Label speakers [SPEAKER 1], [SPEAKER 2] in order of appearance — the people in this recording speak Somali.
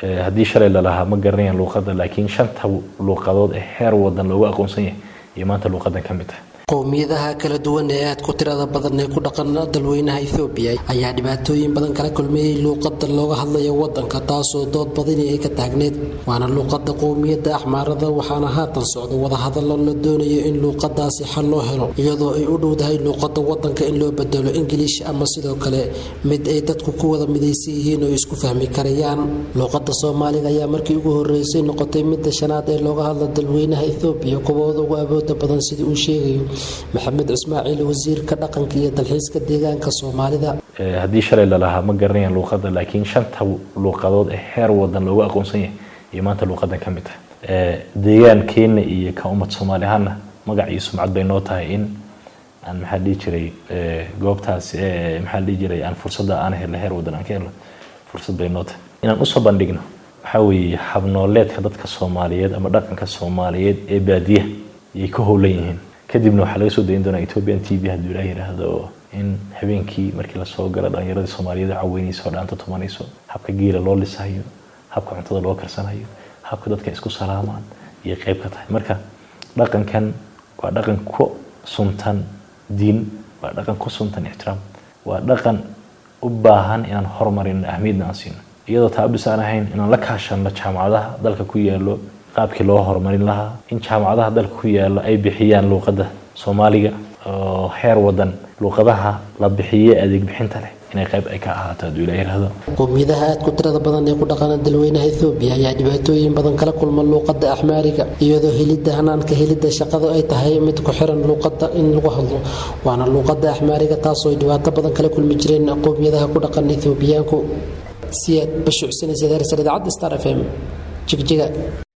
[SPEAKER 1] haddii shalay lalahaa ma garanayaan luuqadda laakiin shanta luuqadood ee heer wadan loogu aqoonsan yahay iyo maanta luuqadan ka mid tahay
[SPEAKER 2] qowmiyadaha kala duwan ee aad ku tirada badan ee ku dhaqan dalweynaha ethoobiya ayaa dhibaatooyin badan kala kulmeeyey luuqada looga hadlayo wadanka taasoo dood badini ay ka taagneed waana luuqada qowmiyadda axmaarada waxaana haatan socda wadahadalo la doonayo in luuqadaasi xal loo helo iyadoo ay u dhowdahay luuqada wadanka in loo bedelo ingiliish ama sidoo kale mid ay dadku ku wada midaysan yihiin oo isku fahmi karayaan luuqada soomaaliga ayaa markii ugu horeysay noqotay midda shanaad ee looga hadla dalweynaha ethoobiya kuwooda ugu awooda badan sidii uu sheegayo maxamed ismaaciil wasiirka dhaqanka iyo dalxiiska deegaanka soomaalida
[SPEAKER 1] haddii shalay lalahaa ma garanayaan luuqadda laakiin shanta luuqadood ee heer wadan loogu aqoonsan yahay iyo maanta luuqadan ka mid tahay deegaankeena iyo ka ummad soomaali ahaana magac iyo sumcad bay noo tahay in aan maxaa dhihi jiray goobtaas maxaa dhihi jiray aan fursadda aan helno heer wadan aan ka helno fursad bay noo tahay inaan usoo bandhigno waxaa weeye habnooleedka dadka soomaaliyeed ama dhaqanka soomaaliyeed ee baadiyaha yay ka howlan yihiin kadibna waxaa laga soo dayin doonaa ethiopian t v hadduu ilaah yidhaahdo in habeenkii markii lasoo galo dhallinyaradii soomaaliyeed caweynayso oo dhaanta tumanayso habka geela loo lisayo habka cuntada loo karsanayo habka dadka isku salaamaan iyo qayb ka tahay marka dhaqankan waa dhaqan ku suntan diin waa dhaqan ku suntan ixtiraam waa dhaqan u baahan inaan horumarino ahmiyadna aan siino iyadoo taabis aan ahayn inaan la kaashano jaamacadaha dalka ku yaalo qaabkii loo horumarin lahaa in jaamacadaha dalka ku yaalo ay bixiyaan luuqadda soomaaliga oo heer wadan luuqadaha la bixiye adeeg bixinta leh inay qayb ay ka ahaato hadduu ila yidhaahdo
[SPEAKER 2] qowmiyadaha aad ku tirada badan ee ku dhaqana dalweynaha ethoobiya ayaa dhibaatooyin badan kala kulma luuqada axmaariga iyadoo helidda hanaanka helidda shaqadu ay tahay mid ku xiran luuqada in lagu hadlo waana luuqada axmaariga taasoo ay dhibaato badan kala kulmi jireen qowmiyadaha ku dhaqan ethoobiyaanku siyaad bashuucsanaysa idaacadda star f m jigjiga